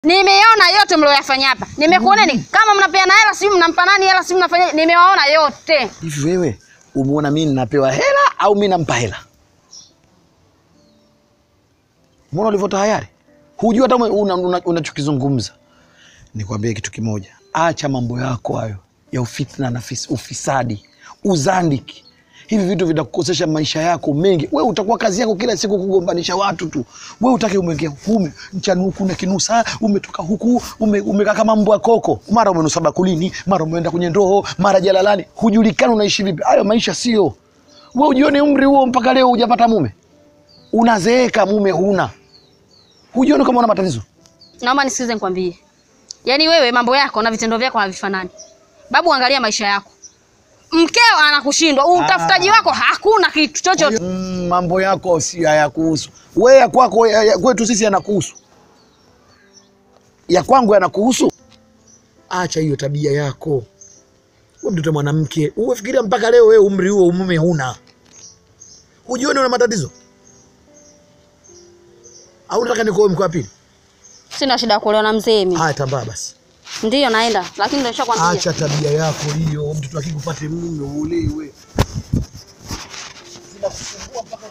Nimeona yote mlioyafanya hapa. Nimekuoneni kama mnapeana hela, si mnampa nani hela, si mnafanya. Nimewaona yote. Hivi wewe umeona mimi ninapewa hela au mimi nampa hela? Mbona ulivyo tayari? Hujua hata unachokizungumza. Una, unachokizungumza. Nikwambie kitu kimoja, acha mambo yako hayo ya ufitna na fis, ufisadi, uzandiki. Hivi vitu vitakukosesha maisha yako mengi. Wewe utakuwa kazi yako kila siku kugombanisha watu tu. Wewe utake umeingia huku mchana huku na kinusa, umetoka huku ume, umekaa kama mbwa koko, mara umenusa bakulini, mara umeenda kwenye ndoo, mara jalalani, hujulikani unaishi vipi. Hayo maisha sio. Wewe ujione umri huo mpaka leo hujapata mume, unazeeka mume huna, hujione kama una matatizo. Naomba nisikize nikwambie. Yaani wewe mambo yako na vitendo vyako havifanani. Babu, angalia maisha yako. Mkeo anakushindwa, utafutaji wako hakuna kitu chochote. Mm, mambo yako si hayakuhusu wewe, ya kwako ya, ya kwetu sisi yanakuhusu, ya kwangu yanakuhusu. Acha hiyo tabia yako. Wewe mtoto mwanamke, uwefikiria mpaka leo wewe umri huo umume huna, hujioni una matatizo au nataka nikuoe mke wa pili? Sina shida ya kuolewa na mzee mimi. Haya, tambaa basi. Ndiyo naenda, lakini ndio nishakwambia. Acha tabia yako hiyo, mtoto akikupate mume uolewe. Zinakusumbua mpaka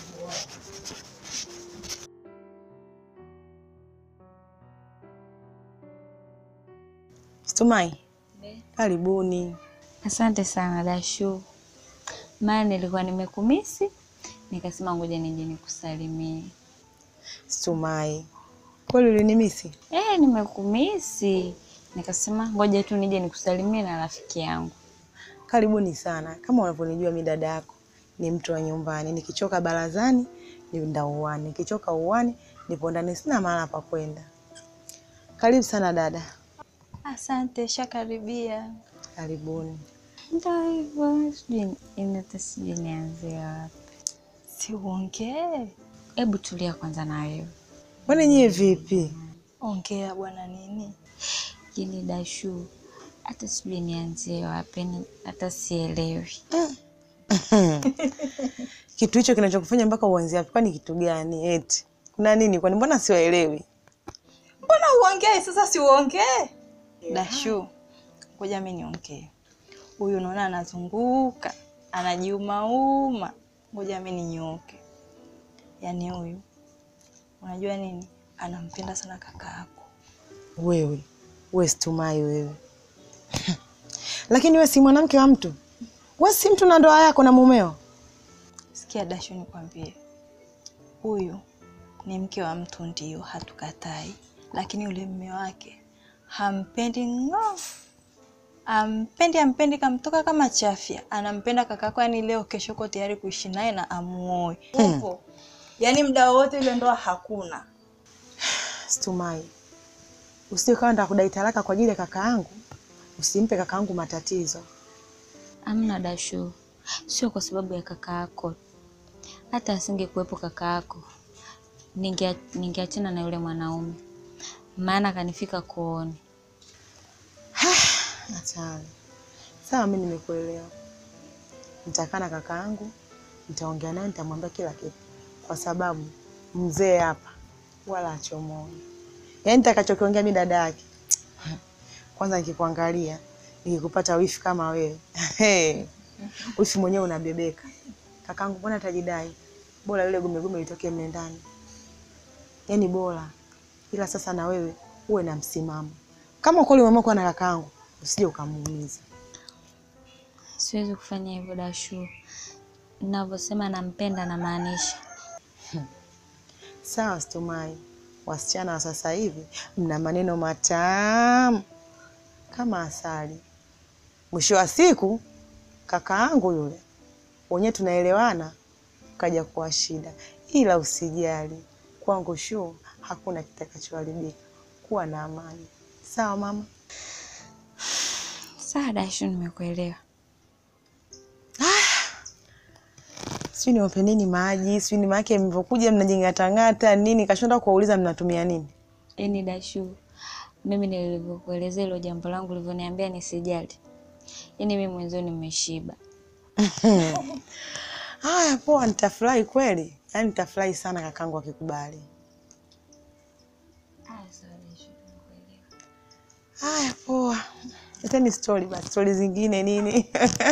Stumai, karibuni. Asante sana Dashu, maana nilikuwa nimekumisi nikasema ngoja nije nikusalimie. Stumai, kweli ulinimisi? Eh, nimekumisi nikasema ngoja tu nije nikusalimie na rafiki yangu. Karibuni sana. Kama unavyonijua mi dada yako ni mtu wa nyumbani, nikichoka barazani nienda uwani, nikichoka uwani nipo ndani, sina mahala pa kwenda. Karibu sana dada. Asante, shakaribia. Karibuni. Ndio hivyo, sijui inata, sijui nianzie wapi. Si uongee, Hebu tulia kwanza na wewe. Kwani nyie vipi? ongea bwana. Nini Jini Dashu, hata sijui nianzie wapi, ni- hata sielewi. Kitu hicho kinachokufanya mpaka uanzie hapo, kwani kitu gani? Eti kuna nini? Kwani mbona siwaelewi? mbona uongee sasa? Si uongee Dashu, ngoja mi niongee. Huyu unaona anazunguka anajiumauma, ngoja mi ninyooke. Yaani huyu unajua nini, anampenda sana kaka yako. Wewe we Stumai wewe lakini we si mwanamke wa mtu, we si mtu na ndoa yako na mumeo. Sikia Dashu, nikwambie, huyu ni mke wa mtu, ndio hatukatai, lakini yule mme wake hampendi ng'o, ampendi ampendi, kamtoka kama chafya. Anampenda kakako, yani leo kesho uko tayari kuishi naye na amuoe hivyo, yani muda wowote ile ndoa hakuna. Stumai, usije kawa nda kudai talaka kwa ajili ya kaka yangu. Usimpe kaka yangu matatizo. Amna Dashu, sio kwa sababu ya kaka yako. Hata asingekuwepo kaka yako, ninge ningeachana na yule mwanaume, maana kanifika kooni. Hatari. Sawa, mi nimekuelewa. Nitakaa na kaka yangu, nitaongea naye, nitamwambia kila kitu, kwa sababu mzee hapa wala achomoni. Yaani nitakachokiongea mi dada yake, kwanza nikikuangalia, nikikupata wifi kama wewe wifi mwenyewe unabebeka. Kakangu mbona atajidai? Bora yule gumegume litokee mle ndani, yaani bora. Ila sasa na wewe uwe na msimamo. Kama kweli umeamua kuwa na kakaangu, usije ukamuumiza. Siwezi kufanya hivyo Dashu, ninavyosema nampenda namaanisha. Sawa Stumai, wasichana wa sasa hivi mna maneno matamu kama asali. Mwisho wa siku kaka yangu yule wenyewe tunaelewana, kaja kuwa shida, ila usijali, kwangu shuu hakuna kitakachoharibika. Kuwa na amani, sawa mama? Sawa Dashu, nimekuelewa. Sijui niwape nini maji, sijui ni maake mlivyokuja mnajing'atang'ata nini, kashonda kuwauliza mnatumia nini. Yaani Dashu, mimi nilivyokuelezea hilo jambo langu ulivyoniambia nisijali, yaani mimi mwenzio nimeshiba. Haya, poa, nitafurahi kweli, yaani nitafurahi sana kakangu akikubali. Ah, Haya, poa. Leteni stori basi, stori zingine nini?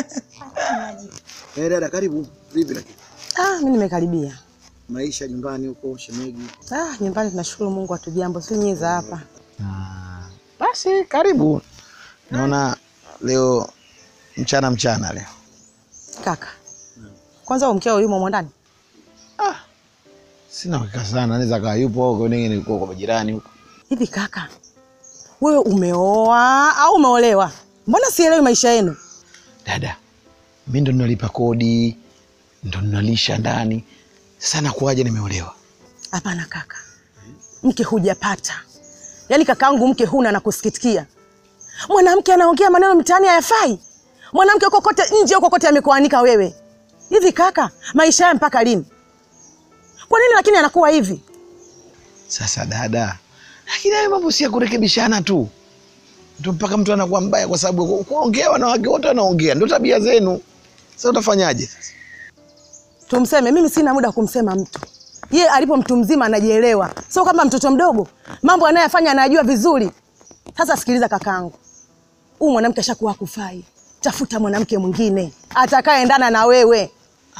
Eh, dada karibu. Vipi lakini? Ah, mi nimekaribia. Maisha nyumbani huko shemeji. Ah, nyumbani tunashukuru Mungu atujambo, si nyinyi za hapa. Ah, basi karibu. Naona leo mchana mchana leo. Kaka, kwanza huyo mkeo yumo humo ndani? Sina hakika sana, anaweza kaa yupo huko ningine nilikuwa kwa majirani huko. Hivi kaka, wewe umeoa au umeolewa? Mbona sielewi maisha yenu? Dada, mimi ndo ninalipa kodi, ndo ninalisha ndani. Sasa nakuaje nimeolewa? Hapana kaka, mke hujapata. Yaani kakaangu, mke huna na kusikitikia. Mwanamke anaongea maneno mtaani hayafai. Mwanamke huko kote nje, huko kote amekuanika wewe. Hivi kaka, maisha haya mpaka lini? Kwa nini lakini anakuwa hivi? Sasa dada, lakini hayo mambo si ya kurekebishana tu, ndo mpaka mtu anakuwa mbaya kwa sababu ku- kuongea, wanawake wote wanaongea, ndo tabia zenu. Sasa utafanyaje sasa? Tumseme? Mimi sina muda wa kumsema mtu. Ye alipo mtu mzima anajielewa, sio kama mtoto mdogo. Mambo anayofanya anayajua vizuri. Sasa sikiliza kakaangu, huyu mwanamke ashakuwa kufai. Tafuta mwanamke mwingine atakayeendana na wewe.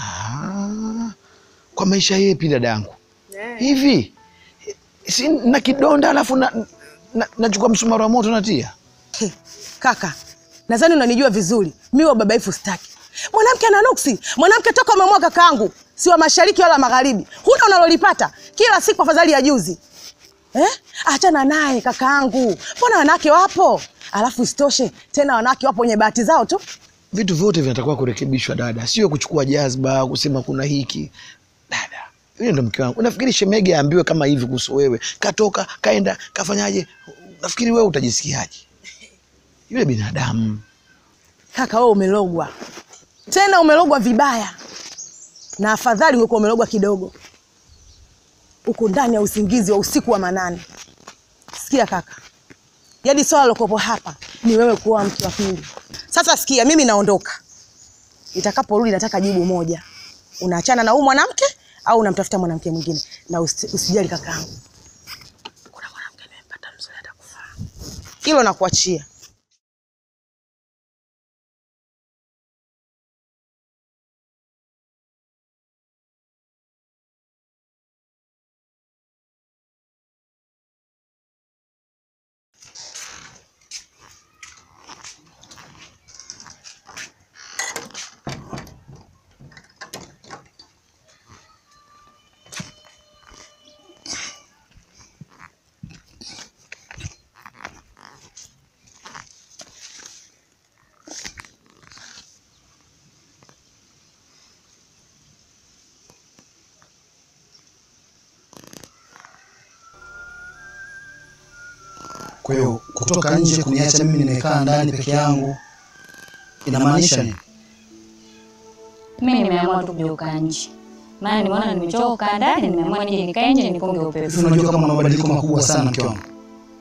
Ah, kwa maisha yepi dadangu? Hivi si na kidonda alafu na, na, nachukua msumari wa moto natia He, kaka, nadhani unanijua vizuri. Mi wa babaifu sitaki. Mwanamke ana nuksi. Mwanamke toka umemwoa kakaangu, si wa mashariki wala magharibi. Huna unalolipata kila siku, afadhali ya juzi eh? Achana naye kakaangu, mbona wanawake wapo? Alafu isitoshe tena wanawake wapo wenye bahati zao tu. vitu vyote vinatakiwa kurekebishwa dada, sio kuchukua jazba kusema kuna hiki. Dada, yule ndo mke wangu. Unafikiri shemege aambiwe kama hivi kuhusu wewe? Katoka kaenda kafanyaje? Nafikiri wewe utajisikiaje? Yule binadamu Kaka wewe umelogwa, tena umelogwa vibaya, na afadhali ungekuwa umelogwa kidogo. Uko ndani ya usingizi wa usiku wa manane. Sikia kaka, yaani swala lokopo hapa ni wewe kuoa mke wa pili. Sasa sikia, mimi naondoka. Itakaporudi nataka jibu moja, unaachana na huyu mwanamke au unamtafuta mwanamke mwingine? Na usi- usijali kakaangu, kuna mwanamke nimempata mzuri atakufaa. Hilo nakuachia. Kwa hiyo kutoka nje kuniacha mimi nimekaa ndani peke yangu inamaanisha nini? Mimi nimeamua tu kugeuka nje, maana nimeona nimechoka kukaa ndani, nimeamua nije nikae nje nipunge upepo. Hivi unajua kama una mabadiliko makubwa sana mke wangu.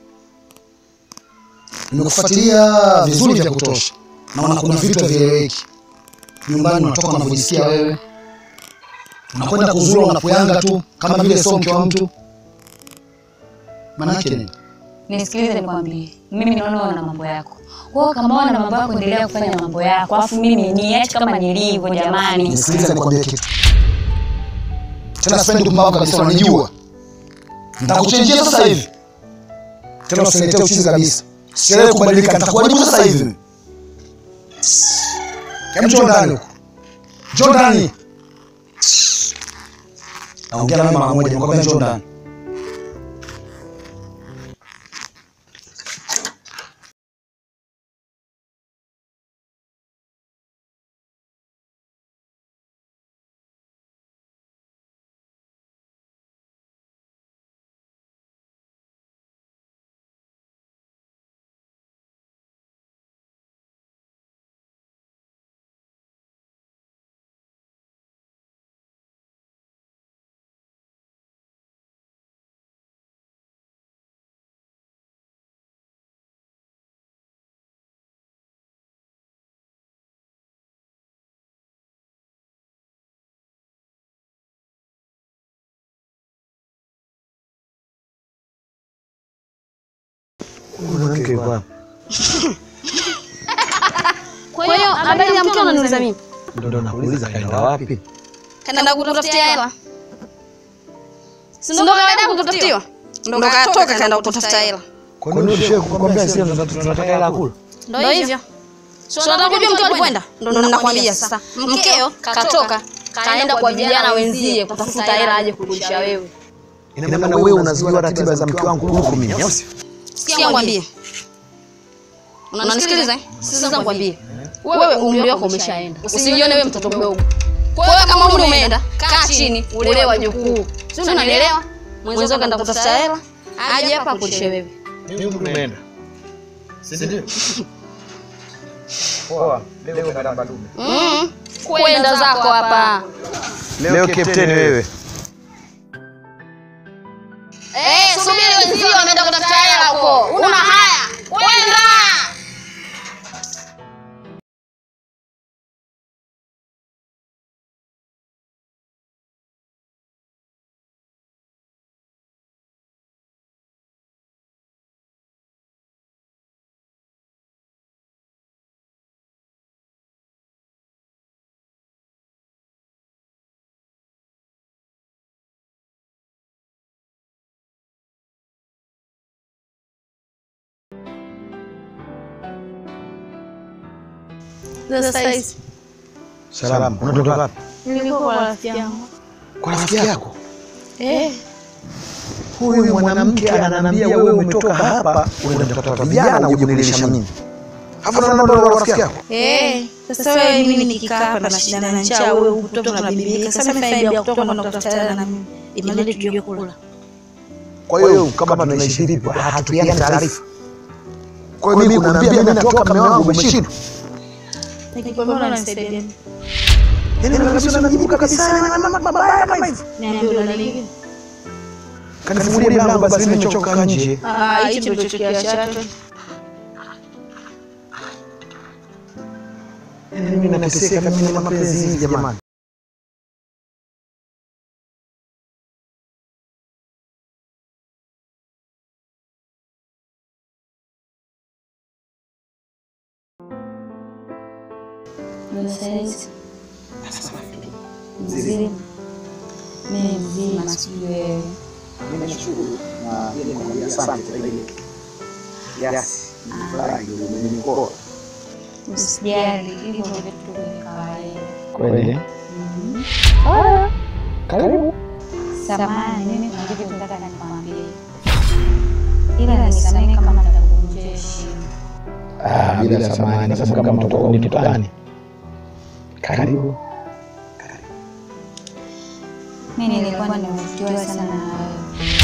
Nimekufuatilia vizuri vya kutosha, naona kuna vitu havieleweki nyumbani. Unatoka unavyojisikia wewe, unakwenda kuzuru unapuyanga tu kama vile sio mke wa mtu. Maanake nini? Nisikilize nikwambie, mimi naona wewe una mambo yako. Wewe kama una mambo yako, endelea kufanya mambo yako, alafu mimi niache kama nilivyo. Jamani, Nisikilize nikwambie kitu tena, sipendi kumbavu kabisa, unanijua. Nitakuchenjia sasa hivi, tena usiniletee uchizi kabisa. Sichelewe kubadilika, nitakuharibu sasa hivi. Hebu njoo ndani huko, njoo ndani. Naongea nawe mara moja, nakwambia njoo ndani. Mwanamke yuko wapi? Kwa hiyo habari ya mkeo unaniuliza mimi? Ndio nakuuliza kaenda wapi? Kaenda kutafutia hela. Si ndo kaenda kutafutiwa? Ndo katoka kaenda kutafuta hela. Kwa nini ushe kukwambia sisi tunataka hela kula? Ndo hivyo. So nataka kujua mkeo alikwenda. Ndo nakwambia sasa. Mkeo katoka kaenda kwa vijana wenzie kutafuta hela aje kurudisha wewe. Ina maana wewe unazijua ratiba za mke wangu kuliko mimi, au sio? Sikia ngwambie. Unanisikiliza? eh? Sasa ngwambie. Wewe umri wako umeshaenda. Usijione wewe mtoto mdogo. Kwa hiyo kama umri umeenda, kaa chini, ulee wajukuu. Si unanielewa? Mwenzako kaenda kutafuta hela, aje hapa akulishe wewe. Mimi umeenda. Si ndio? Poa, leo kanda dume. Mm. Kwenda zako hapa. Leo kapteni wewe. Eh, subiri wenzio wameenda kutafuta hela huko. Una haya. Kwenda. Sasa hizi Salamu. Unatoka wapi? nilikuwa kwa rafiki yangu. Kwa rafiki yako. Eh, Huyu mwanamke ananiambia wewe umetoka hapa unaenda kutafuta vijana uje kunilisha mimi. Hapo naona ndo rafiki yako. eh. Sasa wewe mimi nikikaa hapa na shida na njaa, wewe ukutoka unabibika. Sasa mimi faida ya kutoka na kutafuta hela na mimi. Imani tujue kula. Kwa hiyo kama tunaishi vipi hatupiani taarifa. Kwa hiyo mimi kunaambia mimi natoka mume wangu umeshindwa. Nikikwambia unanisaidia. Yaani kabisa unajibu kabisa mabaya kama hivi. Niambie unalingine. Kanifungulia mlango basi mimi nimechoka nje. Ah, hicho ndio kiashato. Yaani mimi nateseka mimi na mapenzi hivi jamani. Saizi mzima, mimi mzima, sijui wewe. Usijali, hivyo vitu vya kawaida. Kweli? Karibu. Samahani, mimi kuna kitu nataka nikwambie, ila nisamehe kama nitakuvunjia heshima. Ah, bila samahani kwa sababu kama mtoto ni mtoto gani? Karibu. Mimi nilikuwa nimevutiwa sana na wewe.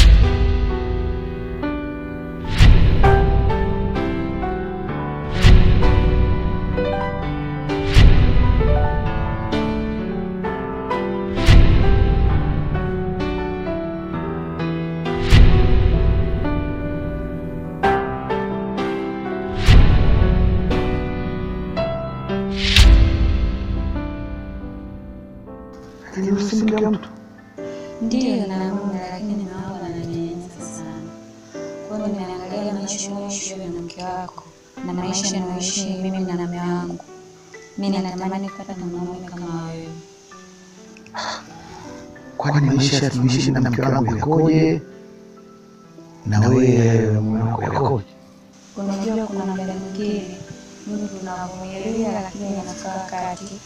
Lakini usimke mtu. Ndiyo namume, lakini naona ananinyanyasa sana. Kwa hiyo nimeangalia maisha unayoishi wewe na mke wako na maisha nayoishi mimi na mume wangu. Mimi natamani kupata mwanaume kama wewe. Kwani maisha tuishi na mke wangu yakoje? Na wewe mume wako yakoje? Unajua kuna muda mwingine mtu unavumilia, lakini inafika wakati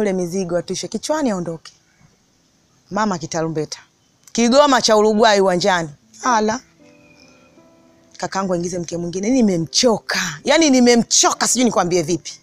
ule mizigo atushe kichwani aondoke. Mama kitarumbeta, Kigoma cha Uruguay uwanjani. Ala, kakangu aingize mke mwingine. Nimemchoka, yaani nimemchoka, sijui nikwambie vipi.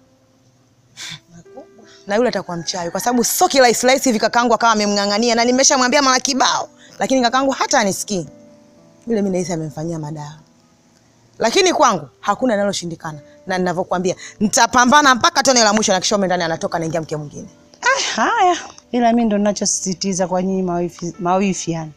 Na yule atakuwa mchawi, kwa sababu sio kirahisi rahisi hivi kakangu akawa amemng'ang'ania, na nimeshamwambia mara kibao, lakini kakangu hata anisikii. Yule mimi nahisi amemfanyia madawa lakini kwangu hakuna linaloshindikana, na ninavyokuambia nitapambana mpaka tone la mwisho, na kisha ndani anatoka anaingia mke mwingine. Ah, haya, ila mi ndo ninachosisitiza kwa nyinyi mawifi, mawifi yani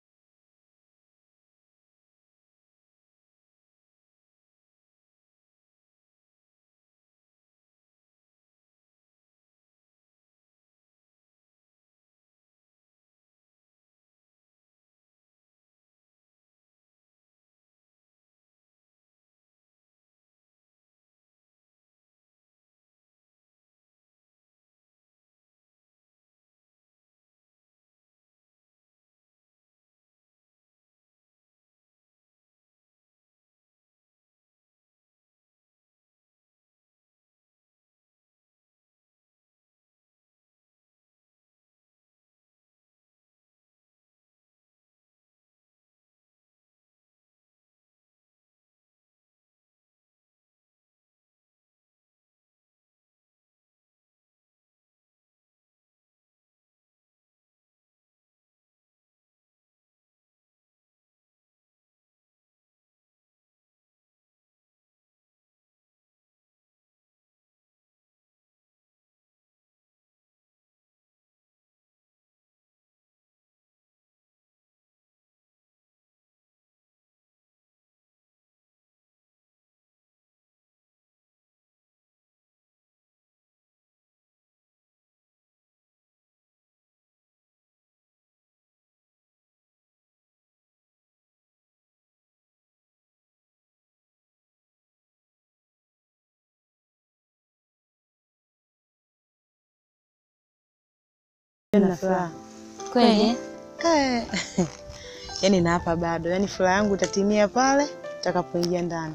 Na furaha Kweli? Eh, yaani na hapa bado, yaani furaha yangu itatimia pale utakapoingia ndani.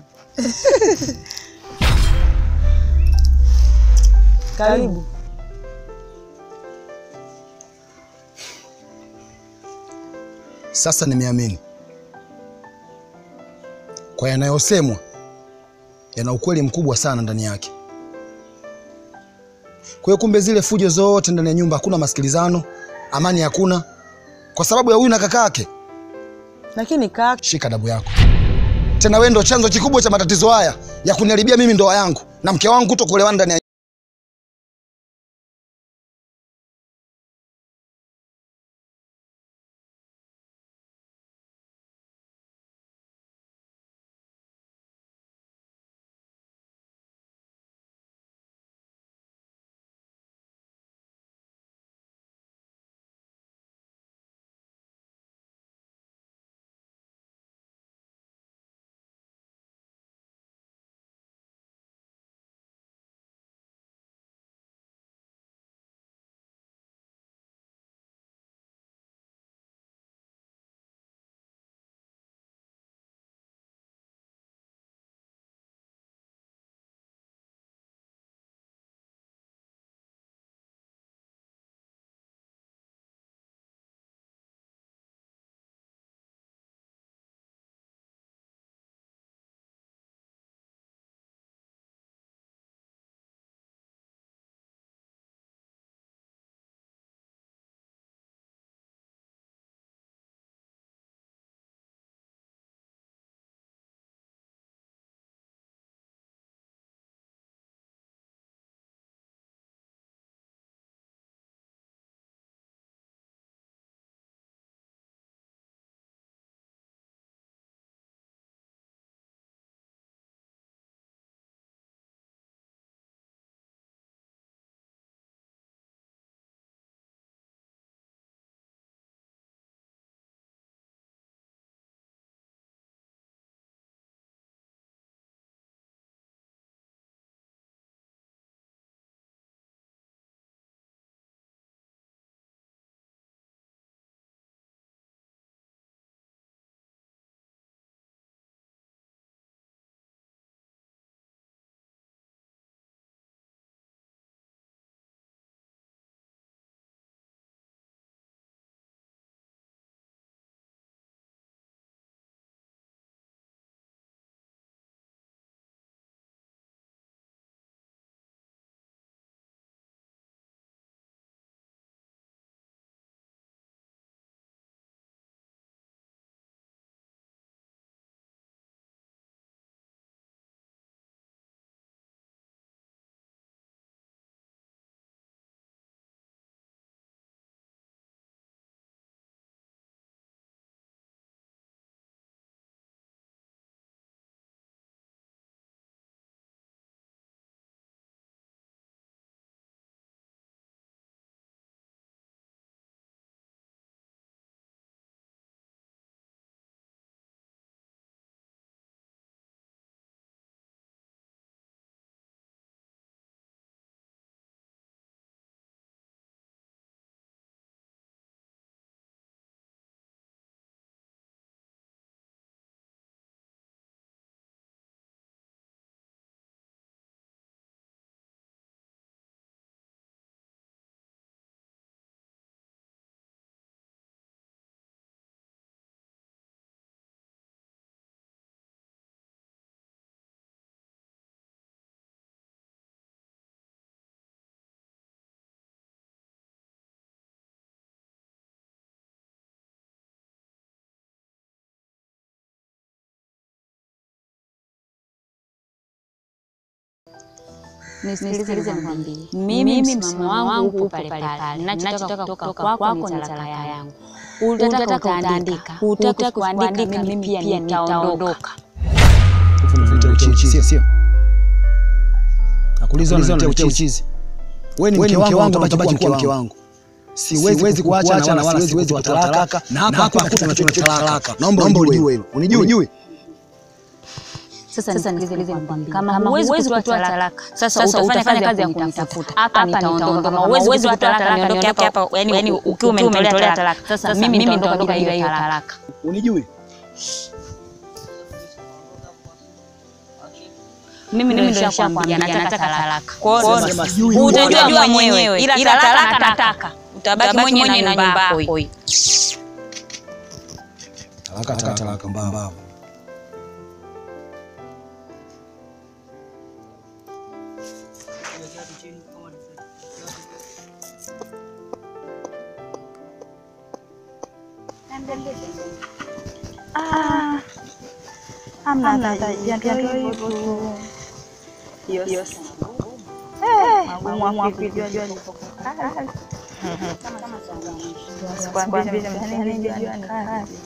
Karibu. Sasa nimeamini kwa yanayosemwa, yana ukweli mkubwa sana ndani yake. Kwa hiyo kumbe zile fujo zote ndani ya nyumba, hakuna masikilizano, amani hakuna, kwa sababu ya huyu na kaka yake. Lakini kaka, Shika adabu yako tena, wewe ndo chanzo kikubwa cha matatizo haya ya kuniharibia mimi ndoa yangu na mke wangu kutokuelewana ndani ya Nisikilize nikwambie, mimi msimamo wangu upo pale pale. Ninachotaka kutoka kwako ni talaka yangu. Utataka utaandika, utaka kuandika, mimi pia nitaondoka. Unaniletea uchizi, sio sio? Nakuuliza unaniletea uchizi. Wewe ni mke wangu, utabaki kuwa mke wangu. Siwezi kuacha na wala siwezi kutoa talaka na hapa hapa tunachochoa talaka. Naomba unijue hilo. Unijue? Sasa nisikilize nikwambie, kama huwezi kutoa talaka, sasa utafanya kazi ya kunitafuta hapa, nitaondoka. Kama huwezi kutoa talaka, niondoke hapa, yani ukiwa umenitolea talaka. Sasa mimi nitaondoka bila hiyo talaka. Unijue? Mimi ndio nishakwambia nataka talaka. Kwa Sema hiyo sijui utajua mwenyewe, ila talaka nataka. Utabaki mwenyewe na nyumba yako hiyo. Talaka talaka talaka mbamba. Hamna tata, ndio hivyo tu. Hiyo magumu hapo kujua jua ni Sikwambia mtihani jua ni kazi.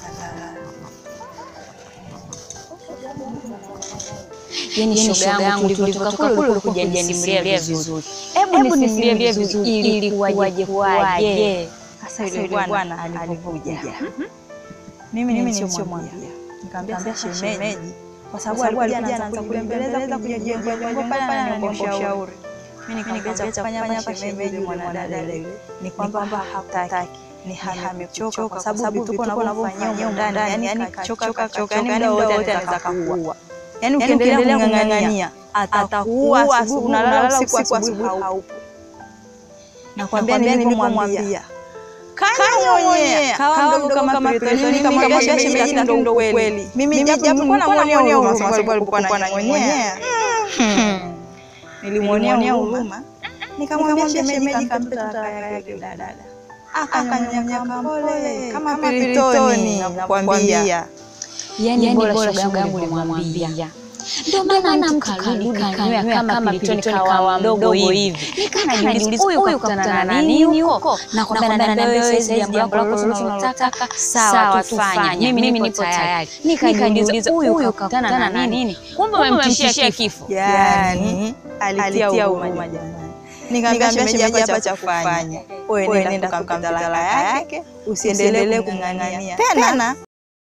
Yaani shoga yangu tulivyotoka kule ulikuja nisimulia vizuri. Hebu nisimulie vizuri ili kuwaje kuwaje. Sasa yule bwana alikuja. Mimi nilichomwambia. Nikamwambia shemeji kwa sababu alikuja anaanza kulembeleza kujenga jengo pale ananiomba ushauri. Mimi nikamwambia kufanya hapa shemeji mwanadada yule ni kwamba hataki ni hamechoka kwa sababu vituko unavyofanyia huko ndani yani kachoka kachoka yani muda wote anaweza kuua. Yani ukiendelea kung'ang'ania atakuua asubuhi unalala usiku asubuhi haupo. Nakwambia nilipomwambia kanywa mwenyewe kawa mdogo kama Piritoni nikamwambia shemeji na ndo kweli. Mimi japo nilikuwa namuonea huruma kwa sababu alikuwa ananyonyea. Nilimwonea huruma. Nikamwambia shemeji kampe talaka yake dada. Akanyonyea kampole kama Piritoni nakwambia. Yaani bora shoga yangu ulimwambia. Ndio maana mtu karudi kanywa kama pilitoni kawa mdogo hivi. Nikajiuliza huyu kakutana na nini huko? Na kwamba naambia wewe sasa jambo lako tunalotaka sawa tufanye. Mimi nipo tayari. Nikajiuliza huyu kakutana na nini? Kumbe umemtishia kifo. Yaani alitia huruma jamani. Nikamwambia shemeji hapa cha kufanya. Wewe nenda kampa talaka yake, usiendelee kumng'ang'ania. Tena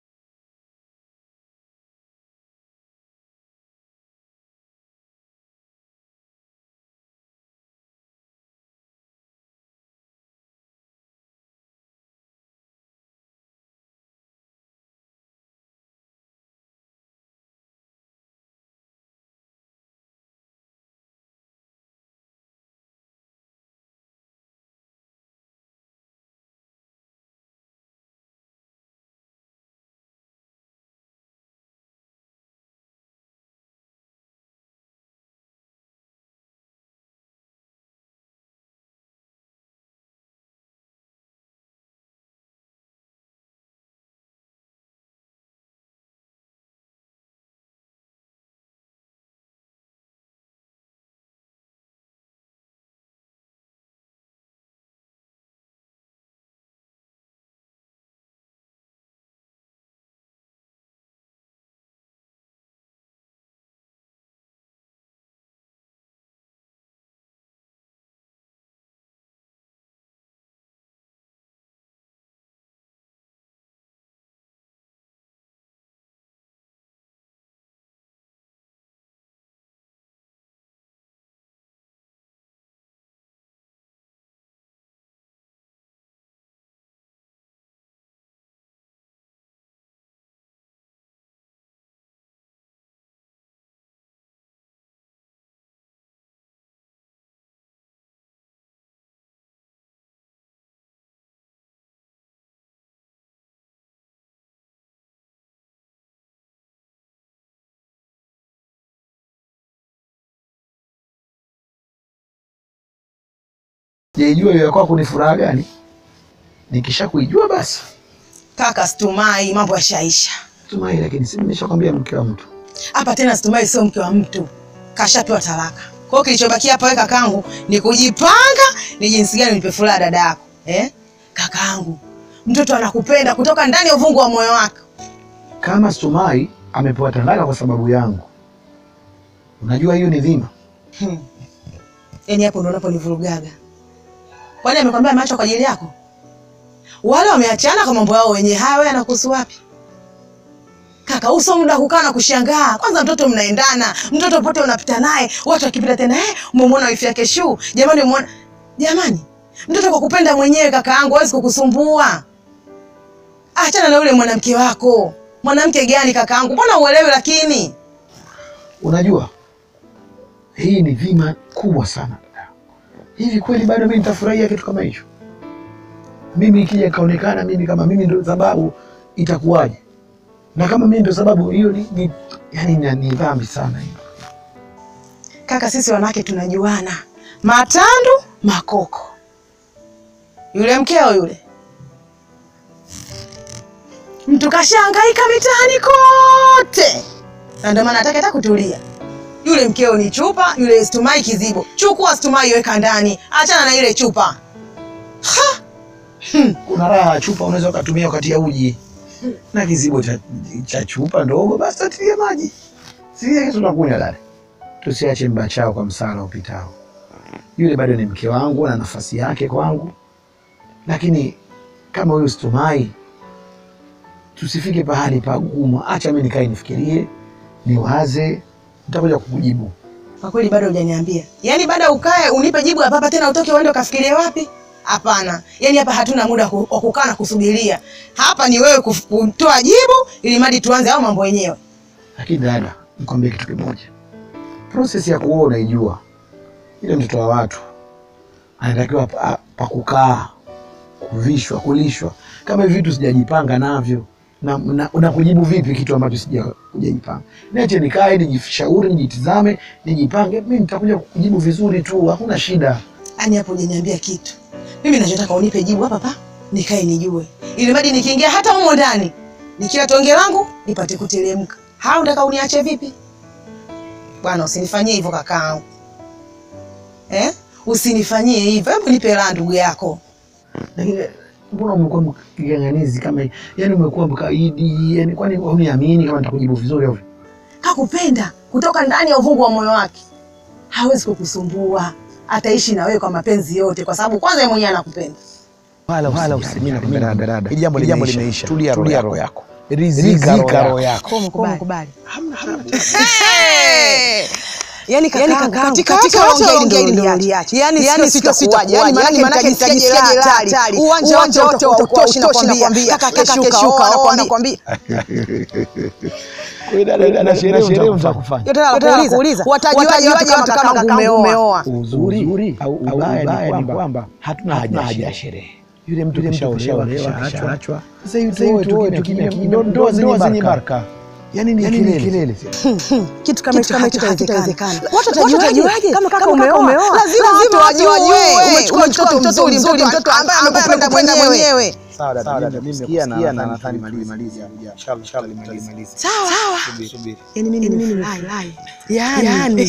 Jaijua hiyo ya kwako ni furaha gani? Nikisha kuijua basi Kaka Stumai, mambo yashaisha tumai, lakini si nimeshakwambia mke wa mtu. hapa tena. Stumai sio mke wa mtu, kashapewa talaka. Kwa hiyo kilichobakia hapa wewe kakaangu ni kujipanga ni jinsi gani nipe furaha dada yako. Eh? Kakaangu, mtoto anakupenda kutoka ndani ya uvungu wa moyo wake. Kama Stumai amepewa talaka kwa sababu yangu, unajua hiyo ni dhima. Hmm. Yaani hapo ndo unaponivurugaga. Kwani amekwambia macho kwa ajili yako? Wale wameachana kwa mambo yao wenyewe. Haya, wewe anakuhusu wapi? Kaka, uso muda kukaa na kushangaa. Kwanza mtoto mnaendana, mtoto pote unapita naye, watu wakipita tena, eh, umemwona wifi yake shu. Jamani, umeona jamani, mtoto kwa kupenda mwenyewe kaka yangu hawezi kukusumbua. Achana na yule mwanamke wako. Mwanamke gani kaka yangu? Mbona uelewi lakini? Unajua hii ni dhima kubwa sana. Hivi kweli bado mimi nitafurahia kitu kama hicho? Mimi ikija ikaonekana mimi kama mimi ndio sababu, itakuwaje? Na kama mimi ndio sababu, hiyo ni, ni, yani ni, ni dhambi sana hiyo. Kaka, sisi wanawake tunajuana, matandu makoko. Yule mkeo yule, mtu kashahangaika mitaani kote, na ndio maana hataki hata kutulia. Yule mkeo ni chupa, yule Stumai kizibo. Chukua Stumai, weka ndani, achana na ile chupa. Ha! Kuna raha ya chupa unaweza ukatumia wakati ya uji na kizibo cha, cha chupa ndogo, basi tatilia maji sikia kitu tunakunywa dada. Tusiache mbachao kwa msala upitao. Yule bado ni mke wangu na nafasi yake kwangu, lakini kama huyu Stumai, tusifike pahali pagumu. Acha mimi nikae nifikirie, niwaze, nitakuja kukujibu. Kwa kweli bado hujaniambia. Yaani baada ukae unipe jibu hapa hapa tena utoke uende ukafikirie wapi? Hapana. Yaani hapa hatuna muda ku- wa kukaa na kusubiria. Hapa ni wewe kuf- kutoa jibu ili mradi tuanze au mambo yenyewe. Lakini dada, nikwambie kitu kimoja, proses ya kuoa unaijua. Ile mtoto wa watu anatakiwa pa, pa kukaa, kuvishwa, kulishwa. Kama hivi vitu sijajipanga navyo na, na, na kujibu vipi kitu ambacho sija- sijajipanga? Niache nikae, nijishauri, nijitizame, nijipange, mimi nitakuja kujibu vizuri tu, hakuna shida. Yaani hapo hujaniambia kitu. Mimi ninachotaka unipe jibu hapa hapa nikae nijue. Ili mradi nikiingia hata humo ndani nikila tonge langu nipate kuteremka. Hao unataka uniache vipi? Bwana usinifanyie hivyo kakaangu. Eh? Usinifanyie hivyo. Hebu nipe raha ndugu yako. Lakini mbona umekuwa mking'ang'anizi kama hii? Yaani umekuwa mkaidi, yani kwani uniamini kama nitakujibu vizuri au? Kakupenda kutoka ndani ya uvungu wa moyo wake. Hawezi kukusumbua. Ataishi na wewe kwa mapenzi yote kwa sababu kwanza yeye mwenyewe anakupenda. wala Wala usijali. usijali, Mimi nakupenda mimi dada. Hili jambo Hili jambo limeisha. limeisha. Tulia roho Tulia yako. roho yako. Rizika roho yako. Umekubali. Yaani Yaani kakaangu, kakaangu, katika katika yote yote unaongea unaongea ndio ndio uliacha. uliacha. Yaani Yaani sio sio sitakuwaje. Yaani maana maanake maana nitajisikia nitajisikia hatari. hatari. Uwanja Uwanja wote wote utakuwa utoshi utoshi nakwambia. nakwambia. Kaka Kaka keshuka keshuka, oa oa, nakwambia. Kwa hiyo dada, dada, sherehe sherehe mtakufanya. Yote nakuuliza. Watajuaje watu kama kakaangu umeoa? Uzuri au ubaya ni kwamba hatuna haja ya sherehe. Yule mtu kishaolewa, kishaachwa. Sasa hivi tuoe tu kimya kimya, ndoa zenye baraka. Yaani ni kelele. Kitu kama hicho hakitawezekana. Watu Watajuaje watajuaje kama kaka kama umeoa? umeoa? Lazima Lazima watu watu wajue. wajue. Umechukua mtoto mzuri, mtoto mtoto ambaye ambaye amekupenda amekupenda mwenyewe. Sawa dada, mimi nimesikia na nadhani tulimalize. Inshallah tulimalize. Sawa. Subiri. Yaani mimi nimefurahi. Yaani.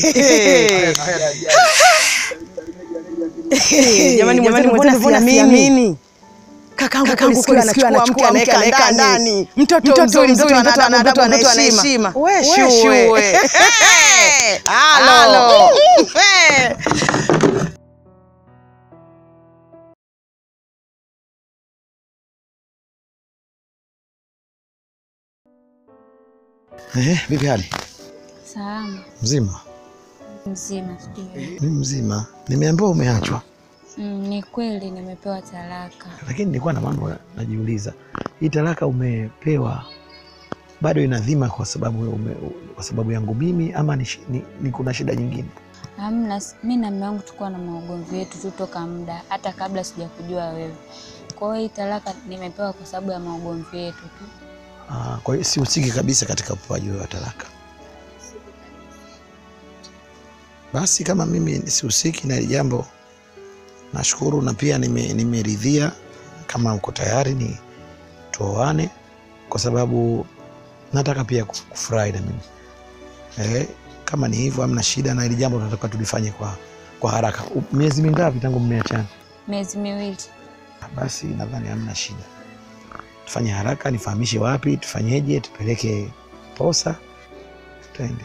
Jamani mwenzenu mbona siamini? Kakangu kakangu kule anachukua anachukua anaweka ndani. Mtoto mzuri mzuri mtoto ana adabu ana heshima. Wewe shue. Halo. Eh, vipi hali? Salama Mzima? mzima, sijui. Mimi mzima. Nimeambiwa umeachwa. Mm, ni kweli nimepewa talaka. Lakini nilikuwa na mambo najiuliza. Hii talaka umepewa bado ina dhima kwa sababu ume, kwa sababu yangu mimi ama ni, shi- ni, ni kuna shida nyingine? Hamna, mi na mume wangu tulikuwa na maugomvi yetu tu toka muda, hata kabla sijakujua wewe. Kwa hiyo hii talaka nimepewa kwa sababu ya maugomvi yetu tu. Ah, kwa hiyo sihusiki kabisa katika upewaji wa talaka. Basi kama mimi sihusiki na hili jambo, nashukuru na pia nime- nimeridhia kama uko tayari ni tuoane, kwa sababu nataka pia kuf- kufurahi na mimi eh, kama ni hivyo hamna shida na hili jambo tunataka tulifanye kwa kwa haraka U- miezi mingapi tangu mmeachana Miezi miwili. basi nadhani hamna shida tufanye haraka nifahamishe wapi tufanyeje tupeleke posa tutaende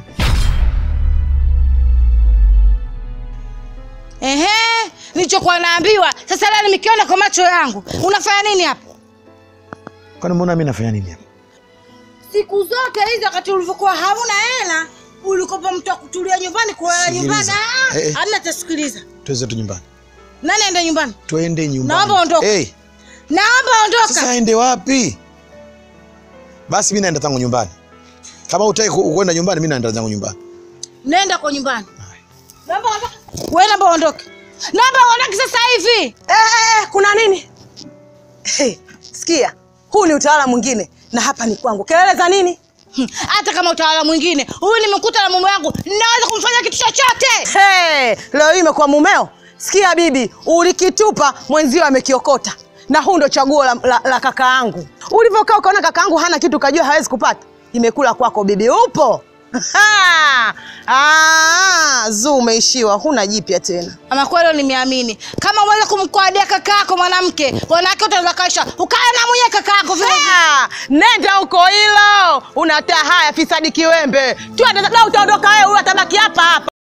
Ehe, nilichokuwa naambiwa sasa leo nimekiona kwa macho yangu. Unafanya nini hapa? kwani mbona mi nafanya nini hapa Siku zote hizo wakati ulivyokuwa hauna hela ulikopa mtu wa kutulia nyumbani kulala Sikiliza. nyumbani. Ah, Eh, eh. Hamna tasikiliza. tuweze tu nyumbani Nani aende nyumbani? twende nyumbani Naomba ondoka. hey, Naomba ondoka. sasa aende wapi basi mi naenda tangu nyumbani kama utaki ku- kwenda nyumbani mi naenda zangu nyumbani Nenda kwa nyumbani. Naomba ondoka. Wewe naomba ondoke. Naomba ondoke sasa hivi. Eh, eh, eh, kuna nini? Hey, sikia, huu ni utawala mwingine na hapa ni kwangu. Kelele za nini? Hmm, Hata kama utawala mwingine, huyu nimekuta na mume wangu, naweza kumfanya kitu chochote. Hey, leo hii imekuwa mumeo. Sikia bibi, ulikitupa mwenzio amekiokota, na huu ndo chaguo la, la, la kaka yangu. Ulivyokaa ukaona kaka yangu hana kitu, ukajua hawezi kupata, imekula kwako bibi. Upo Ha! Ah, zuu umeishiwa, huna jipya tena. Ama kweli nimeamini. Kama uweze kumkwadia kaka yako mwanamke, wanawake wote wanaweza kaisha. Ukae na mwenye kaka yako vile. Ah, nenda huko hilo, unataa haya fisadi kiwembe. Twende, la utaondoka wewe, huyu atabaki hapa hapa.